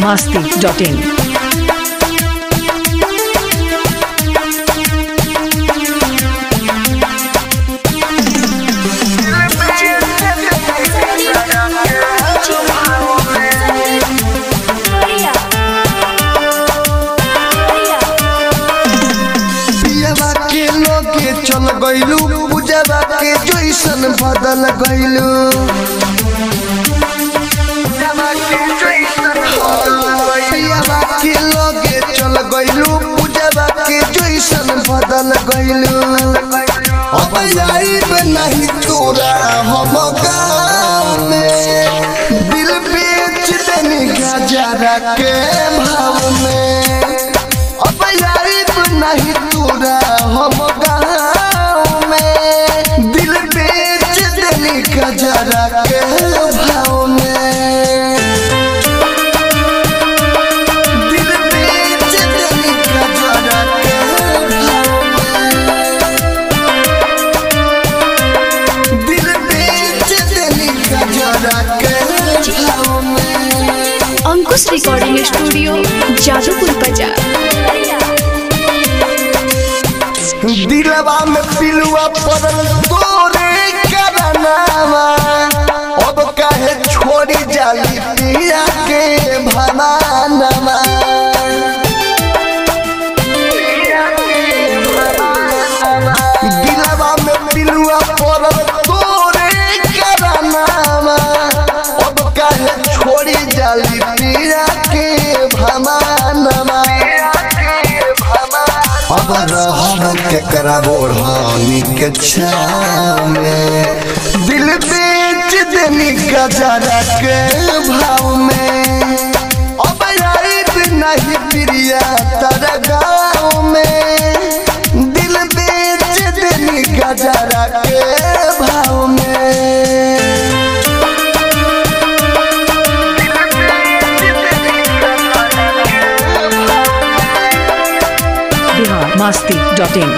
masti.in. पियवा के लोगे चल गइलू पूजवा के जैसन बदल गइलू पियवा के लोगे चल गइलू पूजवा के जैसन बदल गइलू अब जाइब नहीं तोरा हम गाँव में दिल बेच देनी गजरा के भाव में अब यारिब नहीं तोरा हम गाँव में दिल बेच देनी गजरा के भाव में दिल बेच देनी गजरा के भाव में दिल बेच देनी गजरा के भाव में अंकुश रिकॉर्डिंग स्टूडियो जादूपुर बाजार दिलवा में पिलुआ पड़ल तोरे करनावा अब काहे छोड़ी जाली पिया के भनानवा दिलवा में पिलुआ पड़ल तोरे करनावा अब काहे छोड़ी जाली पिया के भनानवा अब रहम केकरा बोढ़ानी के छाव में दिल बेच देनी गजरा के भाव में अब यारिब नहीं प्रिया तर गाँव में दिल बेच देनी गजरा के भाव में Bihar masti.in.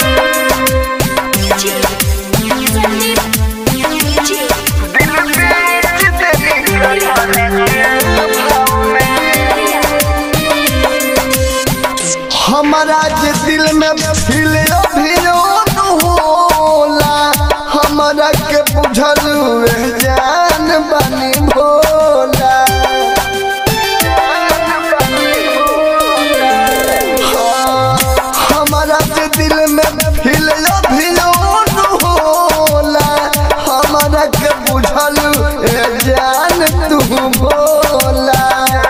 हमारा जे दिल में फिल अभियोन होला हमारा के बुझल वे जान बनी भोला हाँ, हमारा जे दिल में फिल अभियोन होला हमारा के बुझल वे जान तू भोला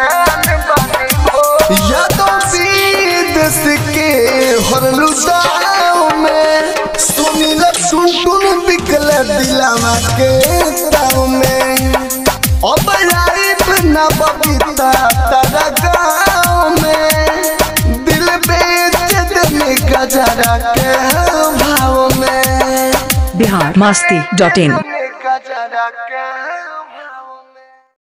यादों विदेश के हरलू दाव में सुनील सुन टुन बिकल दिलावा के ताव में अब लाइफ न बबीता तारा गाँव में दिल बेच देने गजरा के भाव में Bihar masti.in.